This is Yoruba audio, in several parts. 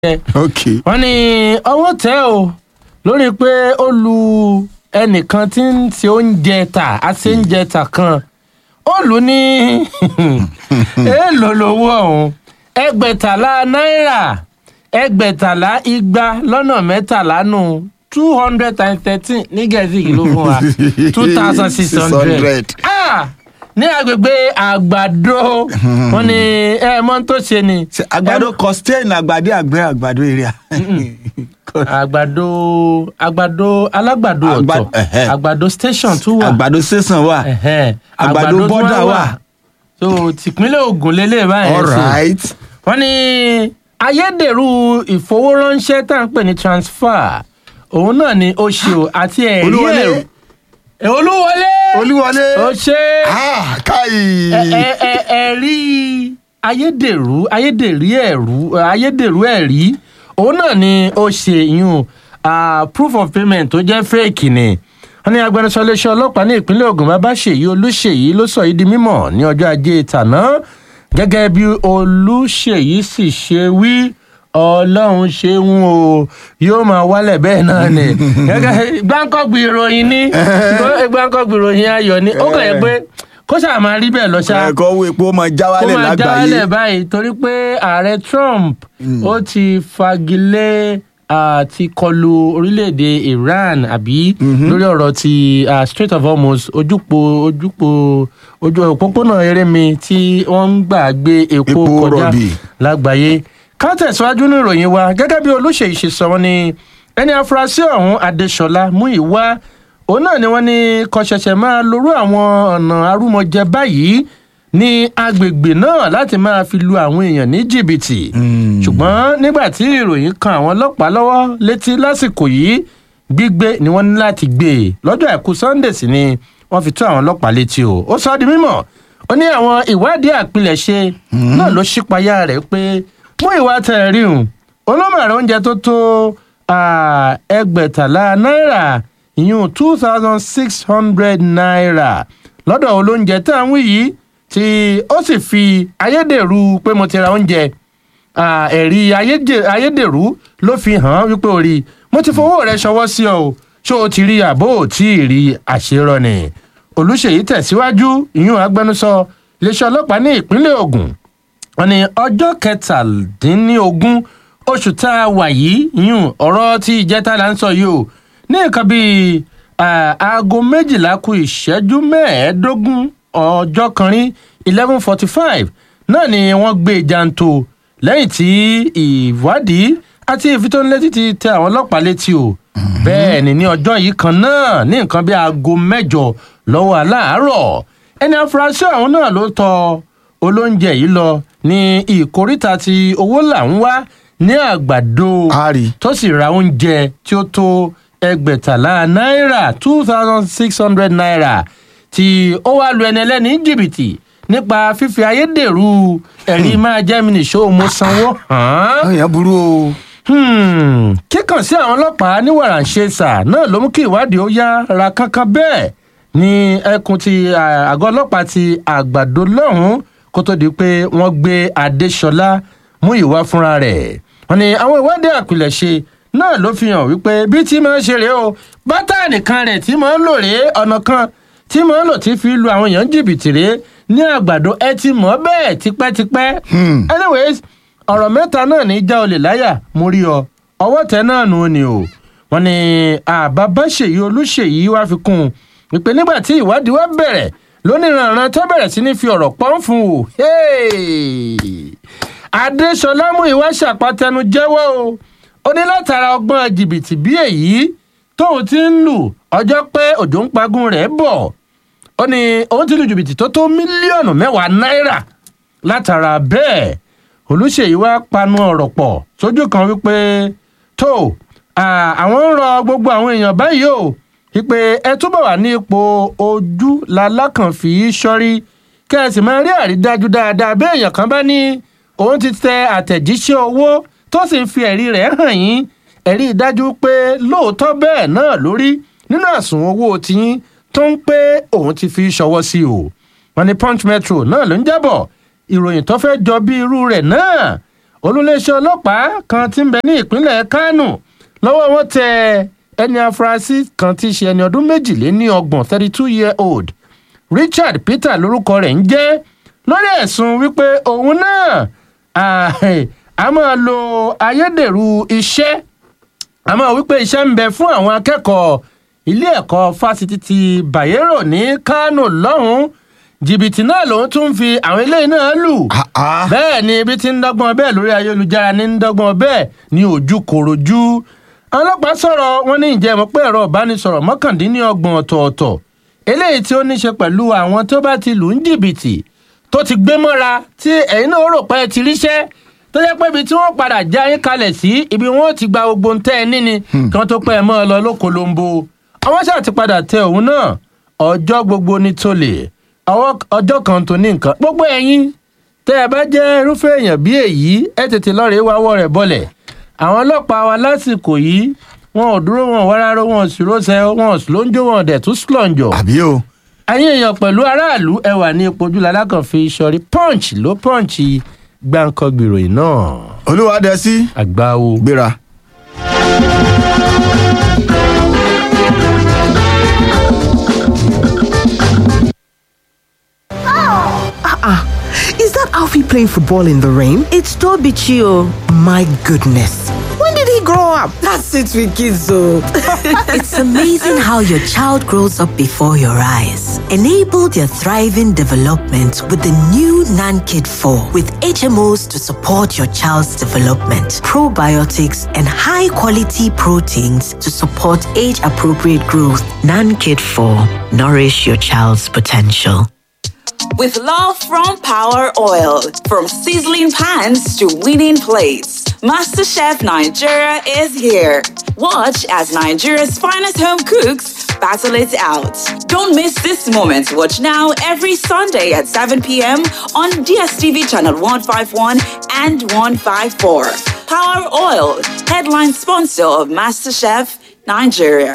ok wọ́n ní ọwọ́ tẹ́ o lórí pé ó lu ẹnìkan tí ń ṣe oúnjẹ tà àti oúnjẹ tà kan ó lù ú ní èèlò lówó ọ̀hún ẹgbẹ̀tàlá náírà ẹgbẹ̀tàlá igba lọ́nà mẹ́tàlá nù two hundred and thirteen ní gẹ̀ẹ́sì kìí ló fún wa two thousand six hundred ní agbègbè àgbàdo wọ́n ní ẹ mọ̀ tó ṣe ni Ṣé àgbàdo costain àgbàdo àgbẹ̀ àgbàdo area. àgbàdo àgbàdo alágbàdo Àgbà- ọ̀tọ̀ ẹ̀hẹ́. àgbàdo station tún wà àgbàdo sísan wà. ẹ̀hẹ́. àgbàdo tún bọ́dà wà. so tìpínlẹ̀ Ògùn lélẹ̀ báyìí all sí. right. wọ́n ní ayédèrú ìfowóránṣẹ́ tá à ń pè ní transfer òun náà ni ó ṣe o àti ẹ̀rí Olúwọlé. ẹ̀rù Eh, olúwọlé olúwọlé. ó ṣe ah káyì. ẹ- ẹ- ẹ- ẹ̀rí ayédèrú ayédèrú ẹ̀rú ayédèrú ẹ̀rí òun náà ni ó ṣe yún ah, proof of payment tó jẹ́ fake ni wọ́n ní agbẹnusọ iléeṣẹ́ ọlọ́pàá ní ìpínlẹ̀ Ògùn Babáṣèyí Olúṣèyí ló sọ yìí di mímọ̀ ní ọjọ́ ajé tàná gẹ́gẹ́ bí Olúṣèyí sì ṣe wí ọlọ́run ṣeun o yóò máa wálẹ̀ bẹ́ẹ̀ náà ni gẹ́gẹ́ gbáǹkọ́gbì ìròyìn ní gbáǹkọ́gbì ìròyìn ayọ̀ ni ó kàn yẹ pé kó ṣáà máa rí bẹ́ẹ̀ lọ ṣáá ẹ̀kọ́ wo epo máa já kó wálẹ̀ máa lágbàáyé. jálẹ̀ báyìí torí pé ààrẹ Trump ó ti fagilé àti kọlu orílẹ̀-èdè Iran àbí lórí ọ̀rọ̀ ti ah, Strait of Hormuz ojúpo ojúpo ojú òpópónà erémi tí wọ́n ń gbà gbé epo Epo kọjá rọ̀bì. lágbàáyé ká tẹ̀síwájú ní ìròyìn wa gẹ́gẹ́ bí olóṣèlú ṣe sọ wọ́n ní ẹni afurasí ọ̀hún Adéṣọlá Múyìwá òun náà ni wọ́n ní kó ṣẹ̀ṣẹ̀ máa lorú àwọn ọ̀nà arúmọjẹ báyìí ní agbègbè náà láti máa fi lu àwọn èèyàn ní jìbìtì ṣùgbọ́n nígbà tí ìròyìn kan àwọn ọlọ́pàá lọ́wọ́ létí lásìkò yìí gbígbé ni wọ́n ní láti gbé e lọ́jọ́ àìkú Sunday sì ni wọ́n fi tó àwọn ọlọ́pàá létí o ó sọ ọ́ di mímọ̀ ó ní àwọn ìwádìí àpilẹ̀ṣe náà ló ṣípayá rẹ̀ pé mú ìwà tẹ̀ rí hùn olómọ̀ràn oúnjẹ tó tó ah, ẹgbẹ̀tàlá náírà ìyún two thousand six hundred naira lọ́dọ̀ olóúnjẹ tá à ń wí yìí tí ó sì fi ayédèrú pé mo ti ra oúnjẹ ah, ẹ̀rí ayédè- ayédèrú ló fi hàn án wípé o rí i. mo ti fowó rẹ ṣọwọ́ sí ọ o ṣó o ti rí àbó ò tí ì rí àṣerọ ni olùṣèyí tẹ̀síwájú ìyún agbẹnusọ iléeṣẹ́ ọlọ́pàá ní ìpínlẹ̀ Ògùn wọ́n ní ọjọ́ kẹtàdínlógún oṣù tá a wà yìí yún ọ̀rọ̀ tí ìjẹta là ń sọ yìí o ní nǹkan bíi ah, aago méjìlá kù ìṣẹ́jú mẹ́ẹ̀ẹ́dógún ọjọ́ kan rí eleven forty five náà ni wọ́n gbé jàǹtò lẹ́yìn tí ìwádìí àti ìfitónilétí ti tẹ àwọn ọlọ́pàá létí o bẹ́ẹ̀ ni ní ọjọ́ yìí kan náà ní nǹkan bíi aago mẹ́jọ lọ́wọ́ aláàárọ̀ ẹni afurasí ọ̀hún náà ló tọ olóúnjẹ yìí lọ ní ìkóríta tí owó là ń wá ní àgbàdo A rí. tó sì ra oúnjẹ tí ó tó ẹgbẹ̀tàlá náírà two thousand six hundred naira tí ó wá lu ẹni ẹlẹ́ni ní jìbìtì nípa fífi ayédèrú ẹ̀rí máa jẹ́ mi nìṣó mo sanwó hàn án àwọn èèyàn burú o. Hmm, kíkàn sí àwọn ọlọ́pàá ní wàràǹṣeṣà náà ló mú kí ìwádìí ó yá ra kánkán bẹ́ẹ̀ ní ẹkùn ti à, àgọ́ ọlọ́pàá ti àgbàdo lọ́hùn-ún kó tó di pé wọ́n gbé adéṣọlá mú ìwá fúnra rẹ̀ wọ́n ní àwọn ìwádìí àpilẹ̀ṣe náà ló fi hàn wípé bí tí máa ń ṣe rèé o bátànì kan rẹ̀ tí máa ń lò rèé ọ̀nà kan tí máa ń lò tí fi lu àwọn èèyàn jìbìtì rèé ní àgbàdo ẹ ti mọ̀ bẹ́ẹ̀ tipẹ́tipẹ́ anyways ọ̀rọ̀ mẹ́ta náà ní já olè láyà mo rí ọ ọwọ́ tẹ náà nù ni o wọ́n ní àbábáṣèyí olúṣèyí wá fi kún un wípé nígbà tí ìwádìí wá bẹ̀rẹ̀ lóníranran tó bẹ̀rẹ̀ sí ní fi ọ̀rọ̀ pọ́n fún o Hey! adéṣọlá mú ìwá ṣàpàtẹnu jẹ́wọ́ o ó ní látara ọgbọ́n jìbìtì bí èyí tóun ti ń lù ọjọ́ pé òjò ń pagún rẹ̀ bọ̀ ó ní òun ti lu jìbìtì tó tó mílíọ̀nù mẹ́wàá náírà látara bẹ́ẹ̀ olùṣèyí wá panu ọ̀rọ̀ pọ̀ sójú kan wípé tó à, àwọn ń rọ gbogbo àwọn èèyàn báyìí o wípé ẹ túbọ̀ wà ní ipò ojú lalákànfì sọ́rí kẹ́ ẹ sì máa rí àrídájú dáadáa bí èèyàn kan bá ní òun ti tẹ àtẹ̀jíṣẹ́ owó tó sì ń fi ẹ̀rí rẹ̀ hàn yín ẹ̀rí dájú pé lóòótọ́ bẹ́ẹ̀ náà lórí nínú àsùnwọ̀n owó tiyín tó ń pé òun ti fi ṣọwọ́ sí o wọn ní punch metro náà ló ń jábọ̀ ìròyìn tó fẹ́ jọ bí irú rẹ̀ náà olùléeṣẹ́ ọlọ́pàá kan tí ń bẹ ní ìpínlẹ̀ kánò lọ́wọ́ wọn tẹ ẹni afurasí kan tí í ṣe ẹni ọdún méjìléní ọgbọ̀n thirty two year old richard peter lórúkọ rẹ̀ ń jẹ́ lórí ẹ̀sùn wípé òun náà ah, a máa lo ayédèrú iṣẹ́ àmọ́ wípé iṣẹ́ ń bẹ fún àwọn akẹ́kọ̀ọ́ ilé ẹ̀kọ́ fásitì ti bayero ní kánò lọ́hùn-ún jìbìtì náà lòun tún ń fi àwọn ilé náà lù Ah, ah. bẹ́ẹ̀ ni ibi tí ń dọ́gbọ́n bẹ́ẹ̀ lórí ayélujára ní ń dọ́gbọ́n bẹ́ẹ̀ ní ojú kòròjú àwọn ọlọ́pàá sọ̀rọ̀ wọn ní ìjẹ́ mọ̀ pé ẹ̀rọ ìbánisọ̀rọ̀ mọ́kàndínlọ́gbọ̀n ọ̀tọ̀ọ̀tọ̀ eléyìí tí ó ní ṣe pẹ̀lú àwọn tó bá ti lù ń jìbìtì tó ti gbé mọ́ra tí ẹ̀yin náà rò pé ẹ ti ríṣẹ́ tó jẹ́ pé ibi tí wọ́n padà já yín kalẹ̀ sí ibi wọn ò ti gba gbogbo ń tẹ́ ẹ níni kí wọ́n tó pẹ́ ẹ mọ́ ọ lọ lókolombo àwọn ṣáà ti padà tẹ òun náà ọjọ́ gbogbo ní tolè ọwọ́- ọjọ́ kan tó ní nǹkan gbogbo ẹ̀yin tẹ́ ẹ bá jẹ́ irúfẹ́ èèyàn bí èyí ẹ tètè lọ́ọ̀rẹ́ wáwọ́ rẹ̀ bọ́lẹ̀ àwọn ọlọ́pàá wa lásìkò yìí wọn ò dúró wọn ò wá rárá wọn ò sì rósẹ wọn ò sì lóńjó wọn ò dẹ̀ tún slọ̀njọ̀ àbí o ẹ̀yin èèyàn pẹ̀lú aráàlú ẹ wà ní ipò ojúlá alákànfi sọrí punch ló punch gbàǹkangbì ìròyìn náà olúwadẹ́sí àgbáwo. gbéra. Is that Alfie playing football in the rain? It's Toby Chio. My goodness. When did he grow up? That's it with kids, though. it's amazing how your child grows up before your eyes. Enable their thriving development with the new NanKid 4 with HMOs to support your child's development, probiotics, and high quality proteins to support age appropriate growth. NanKid 4 Nourish your child's potential. With love from Power Oil, from sizzling pans to winning plates, MasterChef Nigeria is here. Watch as Nigeria's finest home cooks battle it out. Don't miss this moment. Watch now every Sunday at 7 p.m. on DSTV channel 151 and 154. Power Oil, headline sponsor of MasterChef Nigeria.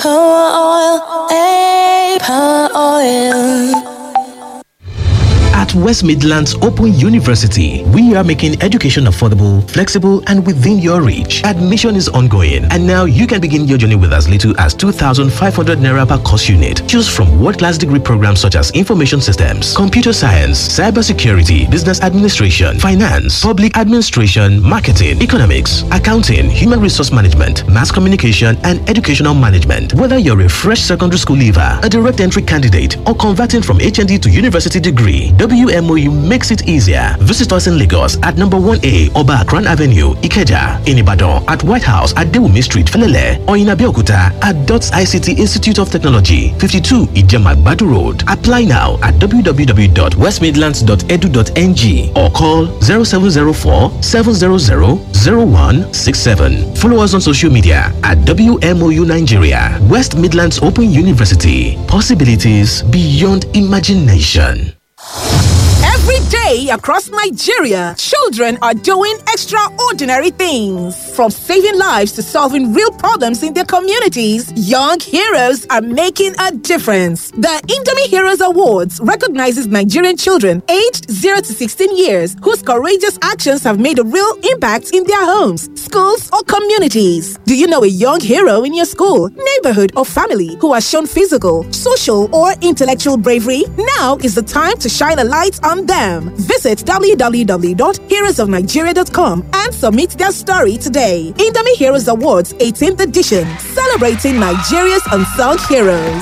At West Midlands Open University, we are making education affordable, flexible, and within your reach. Admission is ongoing, and now you can begin your journey with as little as 2,500 naira per course unit. Choose from world-class degree programs such as information systems, computer science, cybersecurity, business administration, finance, public administration, marketing, economics, accounting, human resource management, mass communication, and educational management. Whether you're a fresh secondary school leaver, a direct entry candidate, or converting from HND to university degree, WMOU makes it easier. Visit us in Lagos at number 1A Oba Akran Avenue, Ikeja, in Ibadan at White House at Dewumi Street, Felele, or in Abeokuta at DOTS ICT Institute of Technology, 52 Ijema Badu Road. Apply now at www.westmidlands.edu.ng or call 0704 700 0167. Follow us on social media at WMOU Nigeria, West Midlands Open University. Possibilities beyond imagination. Every day across Nigeria, children are doing extraordinary things. From saving lives to solving real problems in their communities, young heroes are making a difference. The Indomie Heroes Awards recognizes Nigerian children aged 0 to 16 years whose courageous actions have made a real impact in their homes, schools, or communities. Do you know a young hero in your school, neighborhood, or family who has shown physical, social, or intellectual bravery? Now is the time to shine a light on them. Visit www.heroesofnigeria.com and submit their story today. Indomie Heroes Awards 18th edition, celebrating Nigeria's unsung heroes.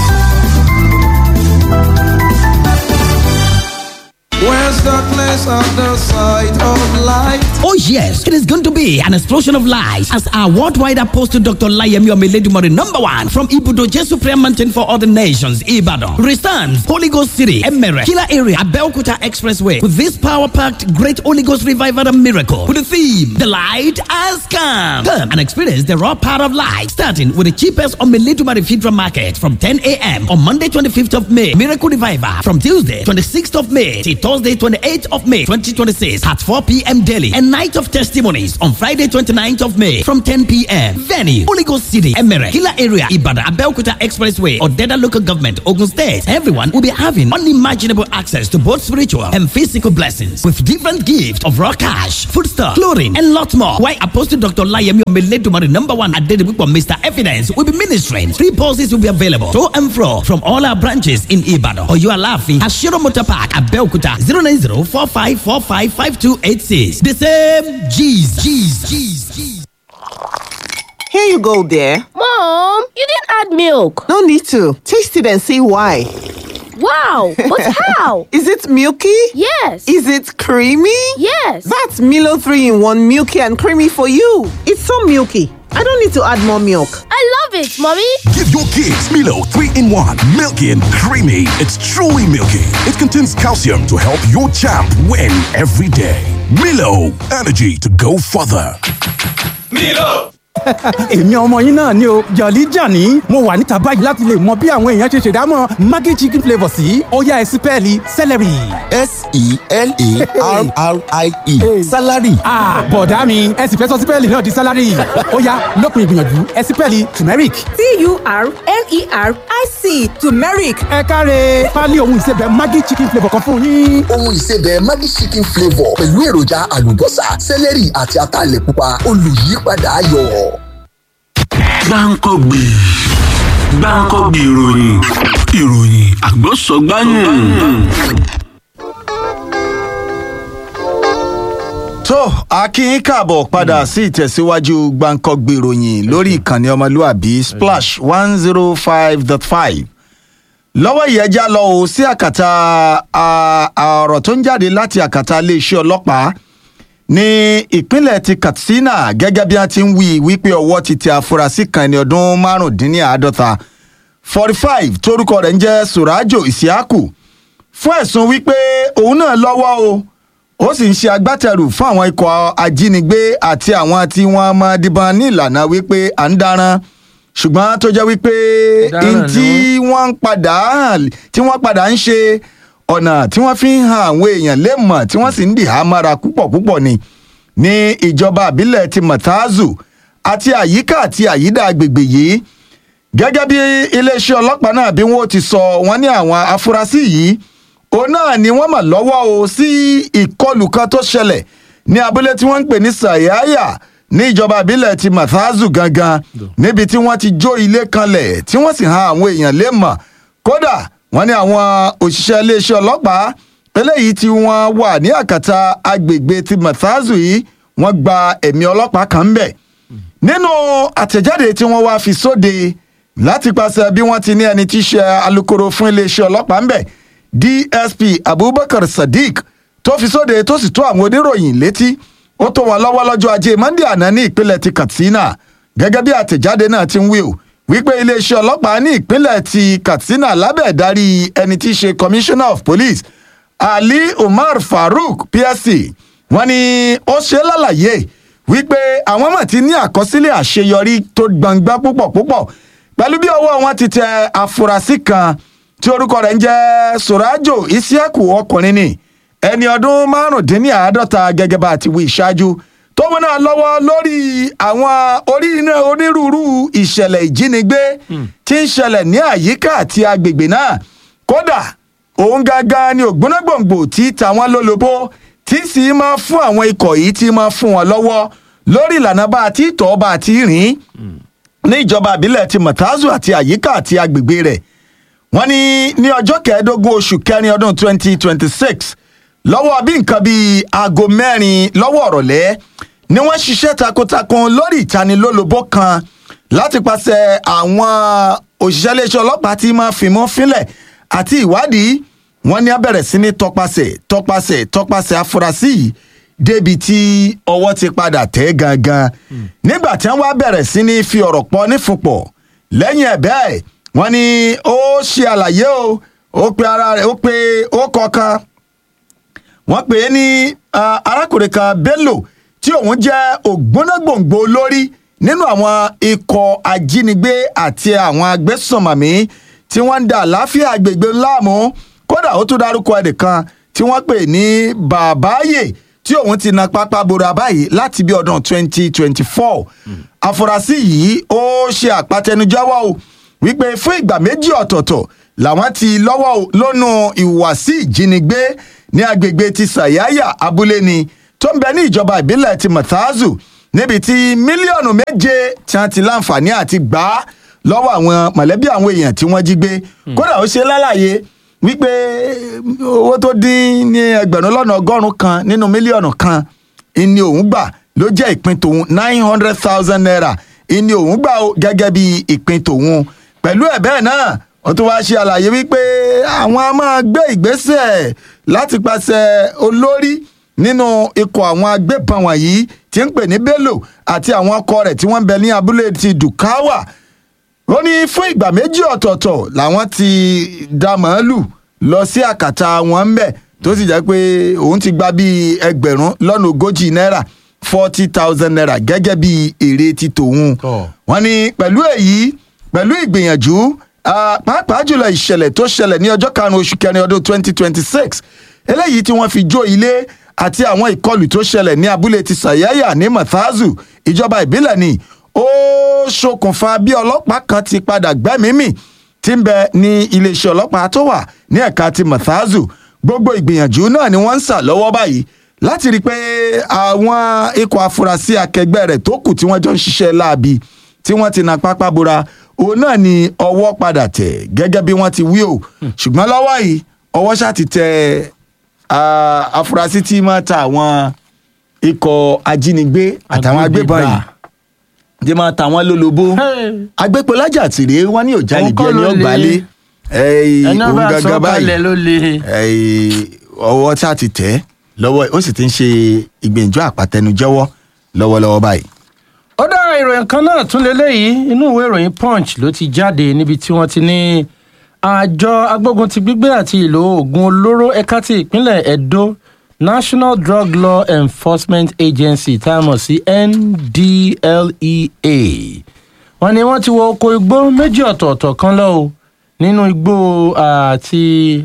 Where's the place of the sight of light? Oh yes, it is going to be an explosion of light as our worldwide apostle Dr. Layemi Omeledumori number one from Ibudo Jesu Prayer Mountain for all the nations, Ibadan, returns Holy Ghost City, Emere, Killer Area, Abeokuta Expressway with this power-packed great Holy Ghost revival and miracle with the theme, The Light Has Come. Come and experience the raw power of light starting with the cheapest Omeledumori Fidra Market from 10 a.m. on Monday 25th of May, Miracle Revival from Tuesday 26th of May till Thursday 28th of May 2026 at 4 p.m. daily and night of testimonies on Friday 29th of May from 10 p.m. Venue Holy Ghost City, Emere, Killer Area, Ibadan, Abeokuta Expressway, or Deda Local Government, Ogun State. Everyone will be having unimaginable access to both spiritual and physical blessings with different gifts of raw cash, foodstuff, clothing, and lots more. Why Apostle Dr. Layemi Omeledumari, number one at Dedibuko, Mr. Evidence, will be ministering. Three buses will be available to and fro from all our branches in Ibadan. Or you are laughing at Shiro Motor Park, Abeokuta, 090 4545 The same Jesus. Jesus. Jesus. Here you go, dear. Mom, you didn't add milk. No need to. Taste it and see why. Wow, but how? Is it milky? Yes. Is it creamy? Yes. That's Milo 3 in 1 milky and creamy for you. It's so milky. I don't need to add more milk. I love it, Mommy. Give your kids Milo 3 in 1, milky and creamy. It's truly milky. It contains calcium to help your champ win every day. Milo, energy to go further. Milo. èmi ọmọ yín náà ni o jọ̀lí jàní mo wà níta báyìí láti lè mọ bí àwọn èèyàn ṣe ṣèdámọ̀ maggi chicken flavour sí ọ̀yá ẹ̀sìn pẹ́ẹ́lí celery. s-e-l-a-r-r-i-e salary. bọ̀dá mi ẹ sì fẹ́ sọ sípẹ́ẹ̀lì náà di salary ọ̀yá lópin ìgbìyànjú ẹ̀sìn pẹ́ẹ́lì turmeric. t-u-r-m-e-r-i-c turmeric. ẹ káre pálí ohun ìsebẹ̀ maggi chicken flavour kan fún yín. ohun ìsebẹ̀ maggi chicken flavour pẹ̀lú èròjà àlùbọ́sà celery àti ataalẹ̀ pupa olùyípadà ayọ̀ gbáǹkọ́gbì gbáǹkọ́gbì ìròyìn ìròyìn àgbọ̀sọ̀gbáyìn. tó akínyín káàbọ̀ padà sí ìtẹ̀síwájú gbàǹkọ́gbì ìròyìn lórí ìkànnì ọmọlúàbí splash one zero five dot five lọ́wọ́ ìyẹ́jà lọ o sí àkàtà ọ̀rọ̀ tó ń jáde láti àkàtà iléeṣẹ́ ọlọ́pàá ní ìpínlẹ̀ ti katsina gẹ́gẹ́ bí wọ́n ti ń wí wípé ọwọ́ ti tẹ afurasí kan ẹni ọdún márùndínláàádọ́ta forty five torúkọ rẹ̀ ń jẹ́ surajo isiaku fún ẹ̀sùn wípé òun náà lọ́wọ́ o ó sì ń ṣe agbátẹrù fún àwọn ikọ̀ ajínigbé àti àwọn tí wọ́n máa dìbọn ní ìlànà wípé à ń daran ṣùgbọ́n tó jẹ́ wípé tí wọ́n padà tí wọ́n padà ń ṣe ọ̀nà tí wọ́n fi ń han àwọn èèyàn lémọ̀ tí wọ́n sì ń dìhà mára púpọ̀ púpọ̀ ni ní ìjọba àbílẹ̀ ti matazu àti àyíká àti àyídà agbègbè yìí gẹ́gẹ́ bí iléeṣẹ́ ọlọ́pàá náà bí wọ́n ti sọ wọ́n ní àwọn afurasí yìí òun náà ni wọ́n mọ̀ lọ́wọ́ o sí ìkọlù kan tó ṣẹlẹ̀ ní abúlé tí wọ́n ń pè ní sayaya ní ìjọba àbílẹ̀ ti matazu gangan níbi tí wọ́n ti jó ilé kanlẹ̀ tí wọ́n sì han àwọn èèyàn lémọ̀ kódà wọ́n ní àwọn òṣìṣẹ́ iléeṣẹ́ ọlọ́pàá eléyìí tí wọ́n wà ní àkàtà agbègbè ti mathazu yìí wọ́n gba ẹ̀mí ọlọ́pàá kan ń bẹ̀. nínú àtẹ̀jáde tí wọ́n wá fi sóde láti pàṣẹ bí wọ́n ti ní ẹni tí í ṣe alūkkóró fún iléeṣẹ́ ọlọ́pàá ń bẹ̀ dsp abubakar sadiq tó fi sóde tó sì tó àwọn oníròyìn létí ó tó wọn lọ́wọ́ lọ́jọ́ ajé monde àná ní ìpínlẹ̀ ti katsina gẹ́gẹ́ bí àtẹ̀jáde náà ti ń wí o wípé iléeṣẹ́ ọlọ́pàá ní ìpínlẹ̀ ti katsina lábẹ́ ìdarí ẹni tí í ṣe commissioner of police ali umar farouk psc wọ́n ní ó ṣe lálàyé wípé àwọn mọ̀ ti ní àkọsílẹ̀ àṣeyọrí tó gbangba púpọ̀ púpọ̀ pẹ̀lú bí ọwọ́ wọn ti tẹ afurasí kan tí orúkọ rẹ̀ ń jẹ́ sorajo isiaku ọkùnrin ni ẹni ọdún márùndínláàádọ́ta gẹ́gẹ́ bá ti wí ìṣáájú tó mú náà lọ́wọ́ lórí àwọn orí iná onírúurú ìṣẹ̀lẹ̀ ìjínigbé tí ń ṣẹlẹ̀ ní àyíká àti agbègbè náà kódà òun gangan ni ògbónágbòǹgbò tí tàwọn lólobó tí sì máa fún àwọn ikọ̀ yìí tí máa fún wọn lọ́wọ́ lórí ìlànà bá a ti tọ́ bá a ti rìn ní ìjọba àbílẹ̀ ti mọ̀tázù àti àyíká àti agbègbè rẹ̀ wọ́n ní ní ọjọ́ kẹẹ̀ẹ́dógún oṣù kẹrin ọdún 2026 lọ́wọ́ bí nǹkan bíi aago mẹ́rin lọ́wọ́ ọ̀rọ̀lẹ́ ni wọ́n ṣiṣẹ́ takuntakun lórí ìtanilólobó kan láti pàṣẹ àwọn òṣìṣẹ́ iléeṣẹ́ ọlọ́pàá tí máa fìmọ́ fínlẹ̀ àti ìwádìí wọ́n ní abẹ̀rẹ̀ sí ní tọpasẹ̀ tọpasẹ̀ tọpasẹ̀ afurasí yìí débi tí ọwọ́ ti padà tẹ̀ gangan nígbà tí wọ́n wá bẹ̀rẹ̀ sí ní fi ọ̀rọ̀ pọ̀ nífunpọ̀ lẹ́yìn ẹ̀ bẹ́ẹ̀ wọ́n ní ó ṣe àlàyé o ó pe ara rẹ̀ ó pe ó kọ̀ọ̀kan wọ́n pè é ní arákùnrin kan bello tí òun jẹ́ ògbónágbòǹgbò lórí nínú àwọn ikọ̀ ajínigbé àti àwọn agbésùnmọ̀mí tí wọ́n ń da àláfíà agbègbè láàmú kódà ó tún dárúkọ ẹnìkan tí wọ́n pè ní bàbáyé tí òun ti na pápá bora báyìí láti bí ọdún 2024 àfúrásì yìí ó ṣe àpàtẹnujẹ́wọ́ o wípé fún ìgbà méjì ọ̀tọ̀ọ̀tọ̀ làwọn ti lọ́wọ́ o lónú ìhùwàsí ìjínigbé ní agbègbè ti sàyáyà abúlé ni tó ń bẹ ní ìjọba ìbílẹ̀ ti matazu níbi tí mílíọ̀nù méje tí wọ́n ti láǹfààní àti gbà á lọ́wọ́ àwọn mọ̀lẹ́bí àwọn èèyàn tí wọ́n jí gbé kódà ó ṣe lálàyé wípé owó tó dín ní ẹgbẹ̀rún lọ́nà ọgọ́rùn-ún kan nínú mílíọ̀nù kan ìní òun gbà ló jẹ́ ìpín tòun nine hundred thousand naira ìní òun gbà ó gẹ́gẹ́ bí ìpín tòun pẹ̀lú ẹ̀ bẹ́ẹ̀ náà wọ́n tún wáá ṣe àlàyé wípé àwọn a máa gbé ìgbésẹ̀ láti pàṣẹ olórí nínú ikọ̀ àwọn agbébọn wọ̀nyí tí ń pè ní bello àti àwọn ọkọ rẹ̀ tí wọ́n ń bẹ ní abúlé ti dukawa ó ní fún ìgbà méjì ọ̀tọ̀ọ̀tọ̀ làwọn ti da màálù lọ sí àkàtà wọn ń bẹ̀ tó sì jẹ́ pé òun ti gba bíi ẹgbẹ̀rún lọ́nà ogójì náírà forty thousand naira gẹ́gẹ́ bí èrè ti tòun wọ́n ní pẹ̀lú èyí pẹ̀lú ìgbìyànjú pàápàá jùlọ ìṣẹ̀lẹ̀ tó ṣẹlẹ̀ ní ọjọ́ karùn-ún oṣù kẹrin ọdún twenty twenty six eléyìí tí wọ́n fi jó ilé àti àwọn ìkọlù tó ṣẹlẹ̀ ní abúlé ti sàyáyà ní mathazu ìjọba ìbílẹ̀ ni ó ṣokùnfà bí ọlọ́pàá kan ti padà gbẹ́mímì tí ń bẹ ní iléeṣẹ́ ọlọ́pàá tó wà ní ẹ̀ka ti mathazu gbogbo ìgbìyànjú náà ni wọ́n ń sà lọ́wọ́ báyìí láti rí i pé àwọn ikọ̀ afurasí akẹgbẹ́ rẹ̀ tó kù tí wọ́n jọ ń ṣiṣẹ́ láabi tí wọ́n ti na pápá bora òun náà ni ọwọ́ padà tẹ̀ gẹ́gẹ́ bí wọ́n ti wí o ṣùgbọ́n lọ́wọ́ yìí ọwọ́ ṣáà ti tẹ afurasí tí máa ta àwọn ikọ̀ ajínigbé àtàwọn agbébọn yìí tí máa ta àwọn lólobó agbépolájà tìrẹ wọn ní òjá níbi ẹni ọgbàlẹ òun gangan báyìí ọwọ́ ṣáà ti tẹ̀ lọ́wọ́ ó sì ti ń ṣe ìgbìyànjú àpàtẹnujẹ́wọ́ lọ́wọ́lọ́wọ́ báyìí ó dá ìròyìn kan náà tún lélẹ́yìí inú ìwé ìròyìn punch ló ti jáde níbi tí wọ́n ti ní àjọ agbógun ti gbígbé àti ìlò oògùn olóró ẹ̀ka ti ìpínlẹ̀ edo national drug law enforcement agency tá a mọ̀ sí ndlea wọ́n ní wọ́n ti wọ oko igbó méjì ọ̀tọ̀ọ̀tọ̀ kan lọ o nínú igbó àti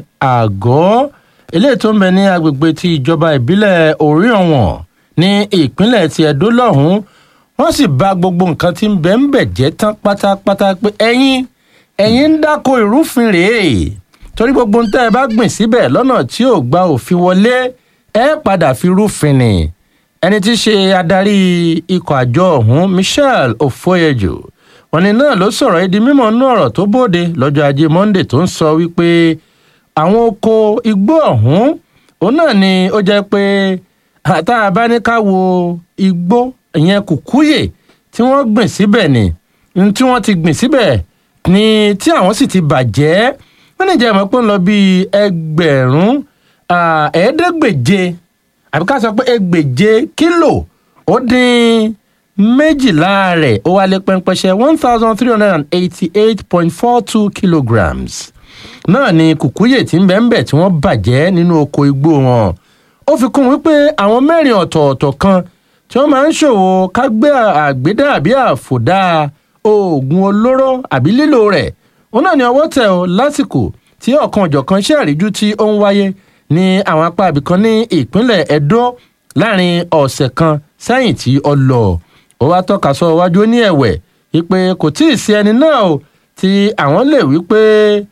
àgọ́ eléyìí tó ń bẹ ní agbègbè ti ìjọba ìbílẹ̀ orí ọ̀wọ̀n ní ìpínlẹ̀ ti edo lọ́hùn-ún wọ́n sì bà gbogbo nǹkan tí ń bẹ̀ ń bẹ̀ jẹ́ tán pátápátá pé ẹ̀yin ẹ̀yin ń dáko ìrúfin rèé torí gbogbo ń tẹ́ ẹ bá gbìn síbẹ̀ lọ́nà tí ò gba òfin wọlé ẹ padà fi rúfin ni ẹni tí í ṣe adarí ikọ̀ àjọ ọ̀hún michelle ofoyejo wọn ni náà ló sọ̀rọ̀ ẹ́ di mímọ́ nú ọ̀rọ̀ tó bóde lọ́jọ́ ajé monday tó ń sọ wípé àwọn oko igbó ọ̀hún òun náà ni ó jẹ́ pé tá a bá ní ká wo igbó ìyẹn kùkúyè tí wọ́n gbìn síbẹ̀ ni tí wọ́n ti gbìn síbẹ̀ ni tí àwọn sì ti bàjẹ́ wọ́n ní ìjẹ́ ìmọ̀ pé ń lọ bíi ẹgbẹ̀rún ẹ̀ẹ́dẹ́gbèje àbí ká sọ pé ẹgbèje kílò ó dín méjìlá rẹ̀ ó wálé pẹ́ńpẹ́ṣẹ́ one thousand three hundred and eighty-eight point four two kilograms náà ni kùkúyè tí ń bẹ́ẹ̀ ń bẹ̀ tí wọ́n bàjẹ́ nínú oko igbó wọn ó fi kún wípé àwọn mẹ́rin ọ̀tọ̀ọ̀tọ̀ kan tí wọ́n máa ń ṣòwò kágbé àgbédá àbí àfòdá oògùn olóró àbí lílò rẹ̀ òun náà ni ọwọ́ tẹ̀ ọ́ lásìkò tí ọ̀kan ọ̀jọ̀kan ṣe àríjú tí ó ń wáyé ní àwọn apá ibìkan ní ìpínlẹ̀ edo láàrin ọ̀sẹ̀ kan sẹ́yìn tí ó lọ ó wá tọ́ka sọ iwájú ní ẹ̀wẹ̀ wípé kò tí ì sí ẹni náà o tí àwọn lè wí pé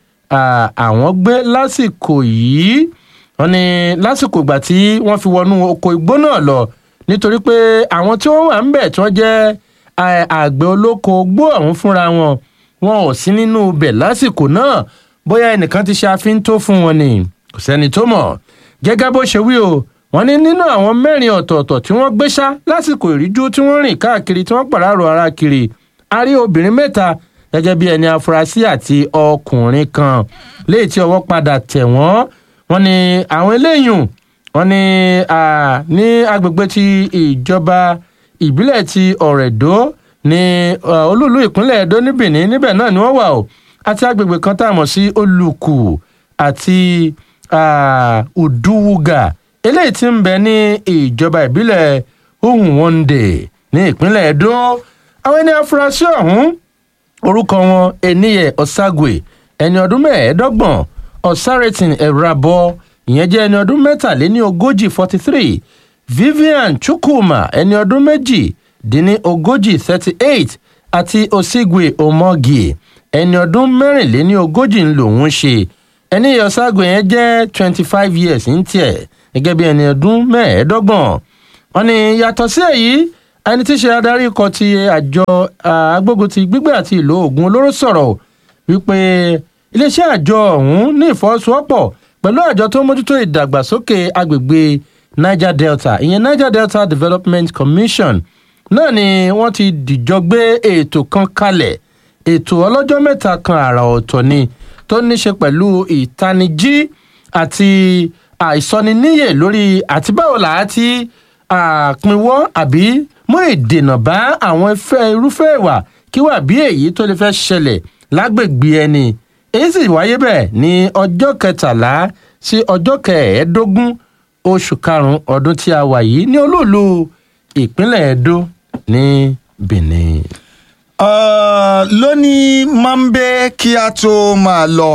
àwọn gbé lásìkò yìí wọn ni lásìkò ìgbà tí wọ́n fi wọnú oko igbó náà lọ nítorí pé àwọn tí wọ́n wà ń bẹ̀ tí wọ́n jẹ́ àgbẹ̀ olóko gbó ọ̀hún fúnra wọn wọn ò sí nínú ibẹ̀ lásìkò náà bóyá ẹnìkan ti ṣe àfíntó fún wọn ni kò sẹ́ni tó mọ̀ gẹ́gẹ́ bó ṣe wí o wọ́n ní nínú àwọn mẹ́rin ọ̀tọ̀ọ̀tọ̀ tí wọ́n gbé ṣá lásìkò ìríjú tí wọ́n rìn káàkiri tí wọ́n pàràrọ̀ ara kiri a rí obìnrin mẹ́ta gẹ́gẹ́ bí ẹni afurasí àti ọkùnrin kan léyìí tí ọwọ́ padà tẹ̀ wọ́n wọ́n ní àwọn eléyìí wọ́n ní ní agbègbè ti ìjọba ìbílẹ̀ ti ọ̀rẹ́dọ́ ní olúùlú ìpínlẹ̀ edo ní benin níbẹ̀ náà ni wọ́n wà o àti agbègbè kan tá a mọ̀ sí olùkù àti uduwuga eléyìí tí ń bẹ ní ìjọba ìbílẹ̀ ohun wonde ní ìpínlẹ̀ edo àwọn ẹni afurasí ọ̀hún orúkọ wọn eniye osagwe ẹni ọdún mẹ́ẹ̀ẹ́dọ́gbọ̀n ọ̀sárẹ́tìn ẹ̀rabọ ìyẹn jẹ́ ẹni ọdún mẹ́tàléní ogójì forty three vivian chukwuma ẹni ọdún méjì dín ní ogójì thirty eight àti osigwe omogie ẹni ọdún mẹ́rìnléní ogójì ń lòún ṣe ẹni yọ̀ságò yẹn jẹ́ twenty five years ń tiẹ̀ gẹ́gẹ́ bí ẹni ọdún mẹ́ẹ̀ẹ́dọ́gbọ̀n wọn ni yàtọ̀ sí èyí ẹni tí í ṣe adarí ikọ̀ ti àjọ agbógun ti gbígbé àti ìlò oògùn olóró sọ̀rọ̀ wípé iléeṣẹ́ àjọ ọ̀hún ní ìfọwọ́sowọ́pọ̀ pẹ̀lú àjọ tó ń mójútó ìdàgbàsókè agbègbè niger delta ìyẹn niger delta development commission náà ni wọ́n ti dìjọ gbé ètò kan kalẹ̀ ètò ọlọ́jọ́ mẹ́ta kan àrà ọ̀tọ̀ ni tó ní ṣe pẹ̀lú ìtanijí àti àìsọniníyè lórí àti báwo là á ti àpinwọ́ àbí mú ìdènà bá àwọn irúfẹ́ ìwà kí wà bí èyí tó lè fẹ́ ṣẹlẹ̀ lágbègbè ẹni èyí sì wáyé bẹ́ẹ̀ ní ọjọ́ kẹtàlá sí ọjọ́ kẹẹ̀ẹ́dógún oṣù karùn-ún ọdún tí a wà yìí ní olóòlù ìpínlẹ̀ edo ní benin. Uh, lónìí mambe kí a tó máa lọ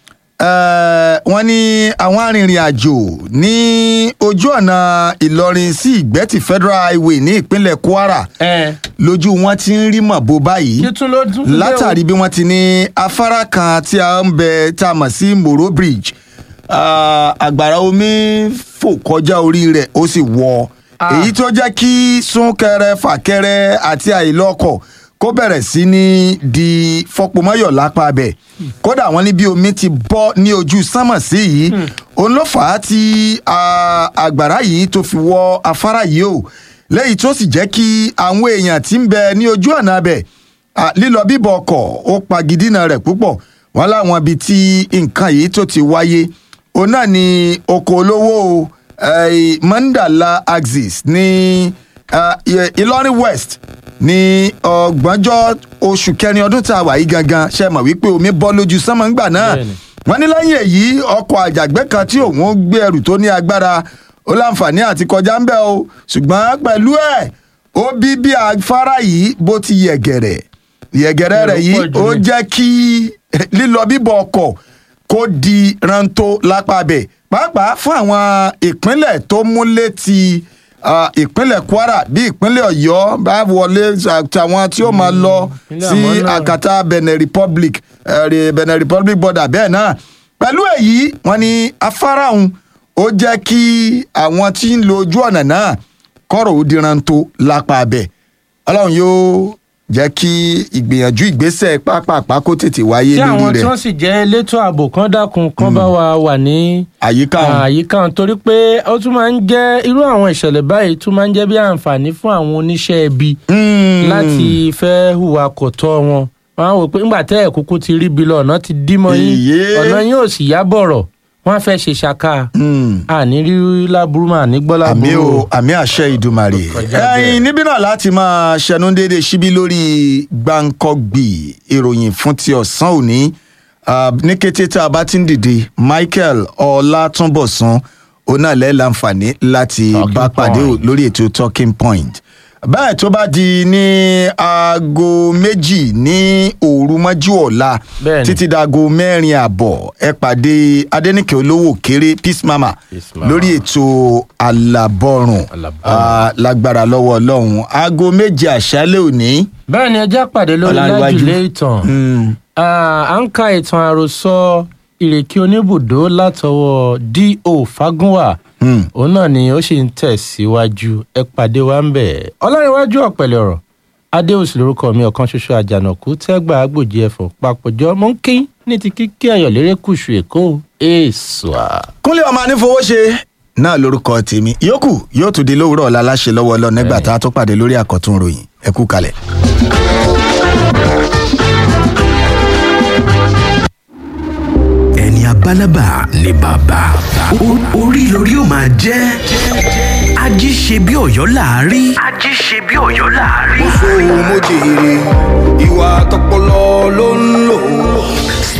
uh, wọn ní àwọn arìnrìn àjò ní ojú ọ̀nà ìlọrin sí ìgbẹ́tì federal highway ní ìpínlẹ̀ kwara lójú wọn ti ń rí mọ̀bó báyìí látàrí bí wọ́n ti ní afárá kan tí a ń bẹ tá a mọ̀ sí moro bridge àgbàrá omi fò kọjá orí rẹ̀ ó sì wọ èyí tó jẹ́ kí súnkẹrẹ fàkẹrẹ àti àìlọ́kọ̀ kó bẹ̀rẹ̀ sí ní di fọpomọ́yọ̀ lápá abẹ kódà wọn ní bí omi ti bọ́ ní ojú sánmọ̀ sí yìí òun ló fà á tí àgbàrá yìí tó fi wọ afárá yìí o lẹ́yìn tó sì jẹ́ kí àwọn èèyàn tí ń bẹ ní ojú ọ̀nà abẹ lílọ bíbọ̀ ọkọ̀ ó pagidínà rẹ̀ púpọ̀ wọn láwọn ibi tí nǹkan yìí tó ti wáyé òun náà ni oko olówó mandala axis ní ìlọrin west ní ọgbọ̀njọ́ oṣù kẹrin ọdún tá a wà yìí gangan ṣe mọ̀ wípé omi bọ́ lójú sánmọ́ ńgbà náà wọ́n ní lẹ́yìn èyí ọkọ̀ àjàgbẹ́ kan tí òun gbé ẹrù tó ní agbára ó láǹfààní àti kọjá ń bẹ́ o ṣùgbọ́n pẹ̀lú ẹ̀ ó bí bí afárá yìí bó ti yẹ̀gẹ̀rẹ̀ yẹ̀gẹ̀rẹ̀ rẹ̀ yìí ó jẹ́ kí lílọ bíbọ̀ ọkọ̀ kó di rántó lápá bẹ̀ pàápàá fún àwọn ìpínlẹ̀ tó mú létí ìpínlẹ̀ kwara bí ìpínlẹ̀ ọ̀yọ́ bá wọlé àtàwọn tí ó máa lọ sí àkàtà benin republic benin republic border bẹ́ẹ̀ náà pẹ̀lú èyí wọ́n ní afárá òun ó jẹ́ kí àwọn tí ń lo ojú ọ̀nà náà kọ́rọ̀ ó diran tó lápá abẹ ọlọ́run yóò jẹ́ kí ìgbìyànjú ìgbésẹ̀ pápápá kó tètè wáyé tí lórí àwọn tí rẹ̀ wọ́n sì jẹ́ elétò ààbò kan dákun kan bá wa wà ní àyíká òun. àyíká òun torí pé ó tún máa ń jẹ́ irú àwọn ìṣẹ̀lẹ̀ báyìí tún máa ń jẹ́ bí àǹfààní fún àwọn oníṣẹ́ ibi láti fẹ́ hùwà kò tọ́ wọn wọn á wò pé ńgbà tẹ́ ẹ̀ kúkú ti rí bi lọ ọ̀nà ti dí mọ́ yín Iye. ọ̀nà yín ò sì yá bọ̀rọ̀ wọ́n á fẹ́ ṣe ṣaka àní rí láburú mà ní gbọ́ àmì láburú o àmì àṣẹ ìdùmarè ẹyin níbí náà láti máa ṣẹnu déédéé síbí lórí gbàǹkọgbì ìròyìn fún ti ọ̀sán òní Ah, ní kété tá a bá ti ń dìde michael ọlátúnbọ̀sán onáàlẹ́ láǹfààní láti bá pàdé o lórí ètò talking point bẹ́ẹ̀ tó bá di ní aago méjì ní òru mọ́jú ọ̀la Bẹ́ẹ̀ni. títí dago mẹ́rin àbọ̀ ẹ pàdé adẹ́nìkẹ́ olówó kéré peace mama Mama. lórí ètò alábọ̀rùn Ah, lágbára lọ́wọ́ ọlọ́run aago méje àṣálẹ̀ òní. bẹ́ẹ̀ ni ẹjẹ́ pàdé lórí Ọláníwájú. lájùlé ìtàn Ah, à ń ka ìtàn àròsọ ìrèké oníbùdó látọwọ́ do fagunwa òun náà ni ó sì ń tẹ̀síwájú ẹ pàdé wa ń bẹ̀ ọlọ́rinwájú ọ̀pẹ̀lẹ̀ ọ̀rọ̀ adéhùsì lórúkọ mi ọ̀kan ṣoṣo àjànàkú tẹ́gbà agbòjì ẹ̀fọ́ papọ̀jọ́ mọ́ ń kí ní ti kíkí ayọ̀ lérè kùsù èkó èso à. kúnlẹ̀ ọmọ anífowóṣe náà lórúkọ tèmi yòókù yóò tún di lówùrọ̀ ọ̀la láṣẹ lọ́wọ́ ọlọ́run nígbà tá a tó pàdé lórí àkọ́tún ròyìn ẹ kú kalẹ̀. ẹni abálábà ni bàbá O- orí lórí ó máa jẹ́ ají ṣe bí ọ̀yọ́ láàárí. ají ṣe bí ọ̀yọ́ láàárí. mo jèrè ìwà tọpọlọ ló ń lò